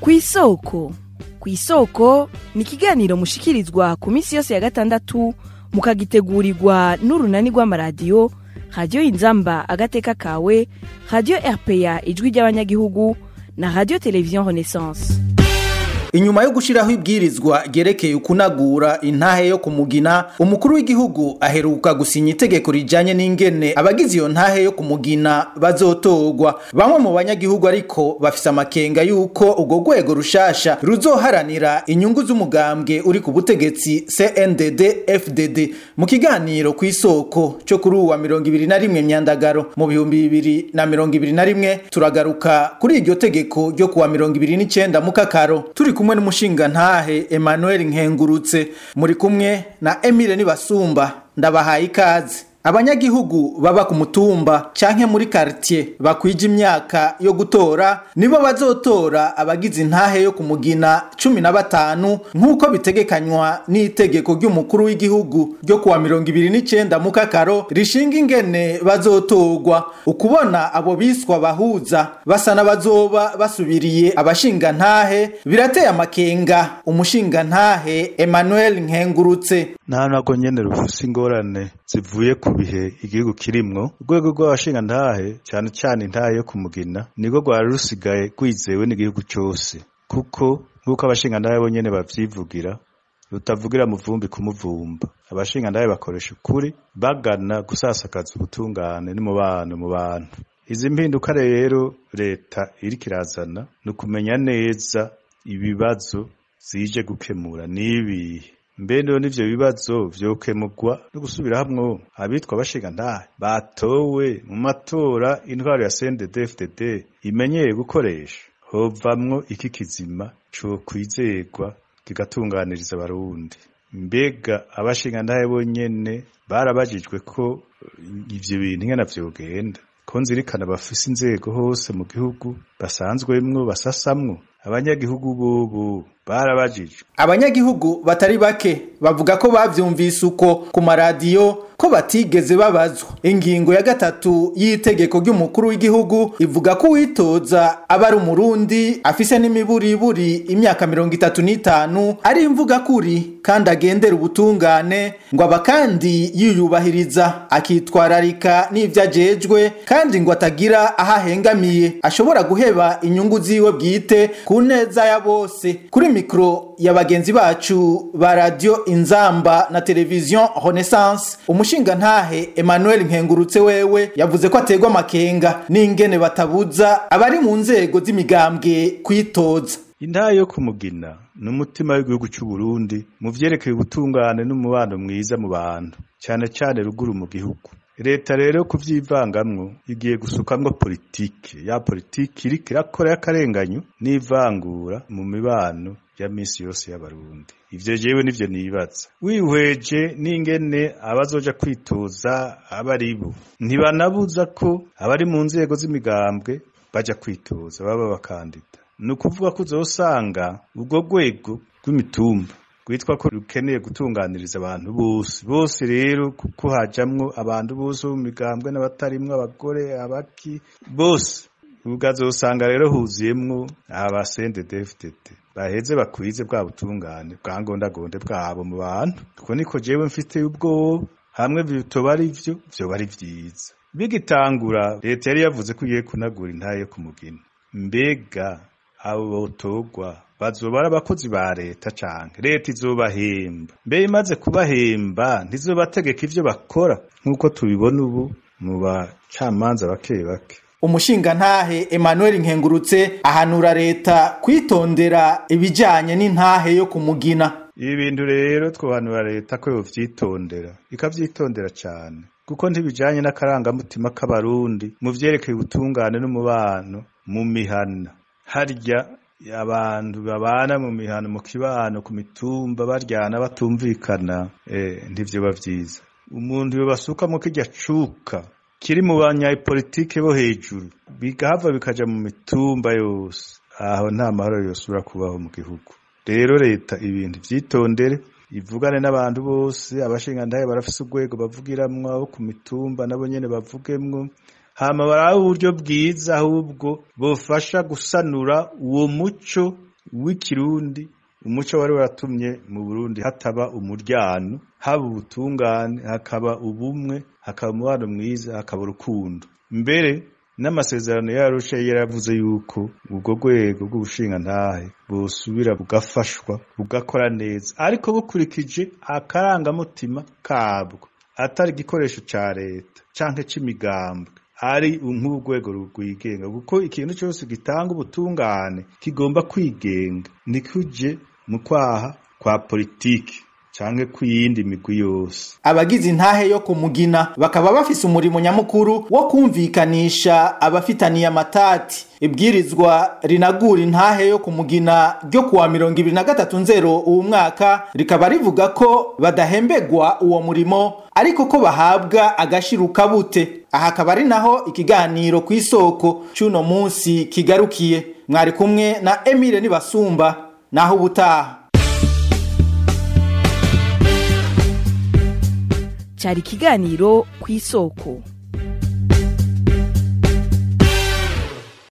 ku isoko ku isoko ni ikiganiro mushikirizwa ku minsi yose ya gatandatu mukagitegurirwa n'urunani rw'amaradiyo radiyo inzamba agateka kawe radiyo rpa ijwi ry'abanyagihugu na radiyo televiziyo renaissance inyuma yo gushiraho ibwirizwa ryerekeye ukunagura intahe yo kumugina umukuru w'igihugu aheruka gusinya itegeko rijanye n'ingene abagize iyo ntahe yo kumugina bazotorwa bamwe mu banyagihugu ariko bafise amakenga yuko urwo rwego rushasha ruzoharanira inyungu z'umugambwe uri ku butegetsi CNDD FDD mu kiganiro ku isoko cyo kuri uwa mirongo ibiri na rimwe myandagaro mu bihumbi bibiri na mirongo ibiri na rimwe turagaruka kuri iryo tegeko ryo kuwa mirongo ibiri n'icenda mu kakaro turi kumwe n'umushinga ntahe Emmanuel Nkengurutse muri kumwe na Emile Nibasumba ndabahaye ikaze abanyagihugu baba ku mutumba canke muri quartier bakwije imyaka yo gutora nibo bazotora abagize intahe yo kumugina cumi na batanu nk'uko bitegekanywa n'itegeko ry'umukuru w'igihugu ryo kuwa mirongo ibiri n'icenda mu kakaro rishinga ingene bazotorwa ukubona abo biswa bahuza basa n'abazoba basubiriye abashinga ntahe birateye amakenga umushinga ntahe Emmanuel Nkengurutse nta ntabwo nyene rufise ingorane zivuye ku bihe igihugu kirimwo urwego rw'abashinga ntahe cyane cyane intahe yo kumugina nirwo rwari rusigaye rwizewe n'igihugu cyose kuko nk'uko abashinga ntahe bo nyene bavyivugira rutavugira mu vumbi kumuvumba abashinga ntahe bakoresha ukuri bagana gusasakaza ubutungane n'umubano mu bantu izi mpinduka rero leta iriko irazana ni ukumenya neza ibibazo zije gukemura n'ibihe mbe rero n'ivyo bibazo vyokemurwa no gusubira hamwe abitwa abashinga ntahe batowe mu matora intwaro ya CNDD-FDD imenyeye gukoresha hovamwo iki kizima co kwizerwa kigatunganiriza abarundi mbega abashinga ntahe bonyene barabajijwe ko ivyo bintu ingene vyogenda ko nzirikana bafise inzego hose mu gihugu basanzwemwo basasamwo abanyagihugu bobo barabajijwe abanyagihugu batari bake bavuga ko bavyumvise uko ku maradiyo ko batigeze babazwa ingingo ya gatatu y'itegeko ry'umukuru w'igihugu ivuga ko uwitoza aba ari umurundi afise n'imiburiburi imyaka mirongo itatu n'itanu ari imvuga kuri kandi agendera ubutungane ngo aba kandi yiyubahiriza akitwararika n'ivyo ajejwe kandi ngo atagira aho ahengamiye ashobora guheba inyungu ziwe bwite ku neza ya bose kuri mikro ya bagenzi bacu ba radio inzamba na televiziyo renaissance umushinga ntahe Emmanuel Nkengurutse wewe yavuze ko ategwa amakenga n'ingene batabuza abari mu nzego z'imigambwe kwitoza intahe yo kumugina ni umutima w'igihugu cy'u Burundi mu vyerekeye ubutungane n'umubano mwiza mu bantu cyane cyane ruguru mu gihugu leta rero kuvyivangamwo igiye gusukamwo politike ya politike iriko irakora y'akarenganyo n'ivangura mu mibano ya misi yose y'abarundi ivyo jewe nivyo nibaza wihweje n'ingene abazoja kwitoza abaribo ntibanabuza ko abari mu nzego z'imigambwe baja kwitoza baba abakandida ni ukuvuga ko uzosanga urwo rwego rw'imitumba rwitwa ko rukeneye gutunganiriza abantu bose bose rero kuko hajamwo abantu bose bo mu migambwe n'abatarimwo abagore abaki bose ukazosanga rero huzuyemwo abasendedefdd baheze bakwize bwa butungane bwa ngondagonde bwabo mu bantu kuko niko jewe mfite ubwoba hamwe bitoba ari vyo vyoba ari vyiza bigitangura leta yari yavuze ko igiye kunagura intaye yo kumugina mbega abo botorwa bazoba ari abakozi ba leta canke leta izobahemba mbe imaze kubahemba ntizobategeka ivyo bakora nk'uko tubibona ubu mu bacamanza bake bake umushinga ntahe Emmanuel Nkengurutse ahanura leta kwitondera ibijanye n'intahe yo kumugina ibi bintu rero twohanura leta ko yovyitondera ikavyitondera cane kuko ntibijanye n'akarangamutima k'abarundi mu vyerekeye ubutungane n'umubano mu mihana harya abantu babana mu mihano mu kibano ku mitumba baryana batumvikana eh ntivyo bavyiza umuntu yobasuka mu kirya cuka kiri mu banyapolitike bo hejuru bigahava bikaja mu mitumba yose aho nta mahoro yosubira kubaho mu gihugu rero leta ibintu vyitondere ivugane n'abantu bose abashingantahe barafise urwego bavugiramwo abo ku mitumba nabo nyene bavugemwo hama barabe uburyo bwiza ahubwo bofasha gusanura uwo muco w'ikirundi umuco wari waratumye mu Burundi hataba umuryano haba ubutungane hakaba ubumwe hakaba umubano mwiza hakaba urukundo mbere n'amasezerano yarusha yaravuze yuko ubwo rwego rw'ubushinga ntahe busubira bugafashwa bugakora neza ariko bukurikije akarangamutima kabwo atari igikoresho ca leta canke c'imigambwe ari nk'urwego rwigenga kuko ikintu cyose gitanga ubutungane kigomba kwigenga ntikuje mu kwaha kwa politiki canke kw'iyindi migwi yose abagize intahe yo kumugina bakaba bafise umurimo nyamukuru wo kumvikanisha abafitaniye amatati ibwirizwa rinagura intahe yo kumugina ryo kuwa mirongo ibiri na gatatu nzero uwu mwaka rikaba rivuga ko badahembegwa uwo murimo ariko ko bahabwa agashiruka bute aha akaba ari naho ikiganiro ku isoko c'uno munsi kigarukiye mwari kumwe na Emile Nibasumba naho ubutaha cyari ikiganiro ku isoko